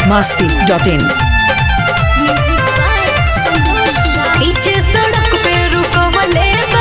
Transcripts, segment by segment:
masti.in Music by Santosh Raj. पीछे सड़क पे रुकवले बा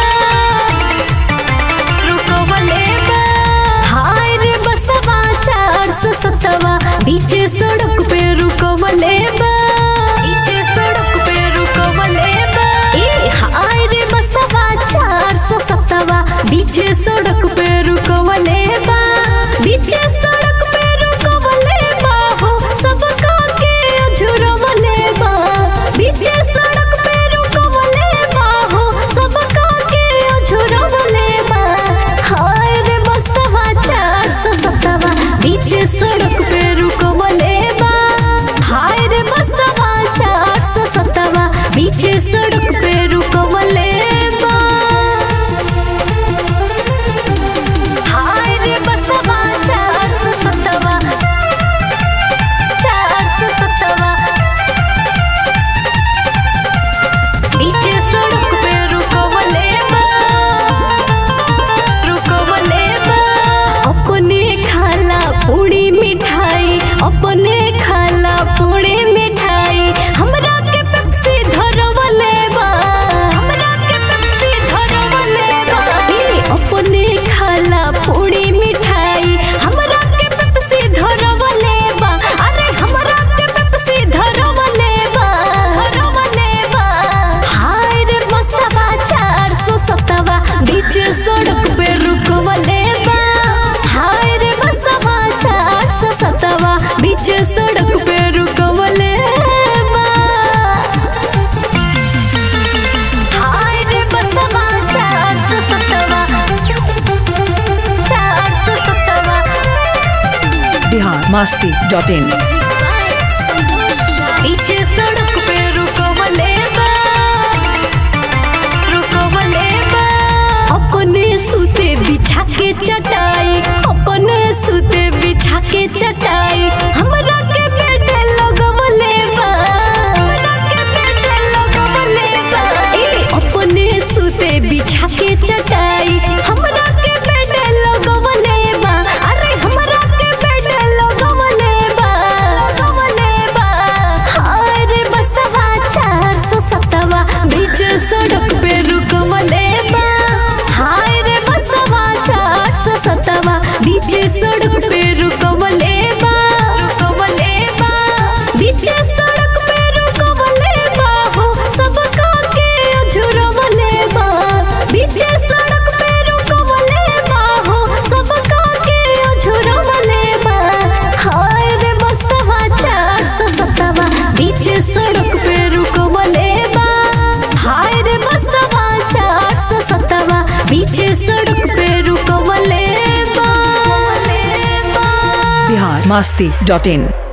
रुकवले बा हाय रे बसवा चार सौ सतवा पीछे सड़क पे रुकवले बा पीछे सड़क पे रुकवले बा ए हाय रे बसवा चार सौ सतवा पीछे सड़क पे रुकवले बा पीछे सड़क पे रुकवले बा हो सबका के अझुरवले बा पीछे सड़क पे रुकवले बा हो सबका के अझुरवले बा हाय रे बसवा चार सौ सतवा पीछे सड़क पे रुकवले बा हाय रे बसवा चार सौ सतवा पीछे सड़क पे रुकवले बा हाय रे बसवा चार सौ सतवा चार सौ सतवा पीछे सड़क पे रुकवले बा रुकवले बा अपने खाला पूरी मिठाई अपने खाला पूरी मिठाई हमरा के पेप्सी धरवले बा हमरा के पेप्सी धरवले बा ई अपने खाला पूरी मिठाई हमरा के पेप्सी धरवले बा अरे हमरा के पेप्सी धरवले बा धरवले बा हाय रे बसवा चार सौ सतवा बीच सड़क पे रुकवले बा हाय रे बसवा चार सौ सतवा बीच सड़क पे रुकवले बा हाय रे बसवा चार सौ सतवा चार सौ सतवा Bihar masti.in Music by Santosh Raj. पीछे सड़क पे रुकवले बा रुकवले बा अपने सूते बिछा के चटाई अपने सूते बिछा के चटाई हमरा के बेड लगवले बा हमरा के बेड लगवले बा ए अपने सूते बिछा के चटाई हमरा के बेड लगवले बा अरे हमरा के बेड लगवले बा लगवले बा हाय रे बसवा चार सौ सतवा बीच सड़क पे रुकवले बा हाय रे बसवा चार सौ सतवा बीच सड़क पे रुकवले बा रुकवले बा बीच सड़क पे रुकवले बा हो सबका के अझुरवले बा बीच सड़क पे रुकवले बा हो सबका के अझुरवले बा हाय रे बसवा चार सौ सतवा बीच सड़क पे रुकवले बा हाय रे बसवा चार सौ सतवा बीच सड़क पे रुकवले बा Bihar masti.in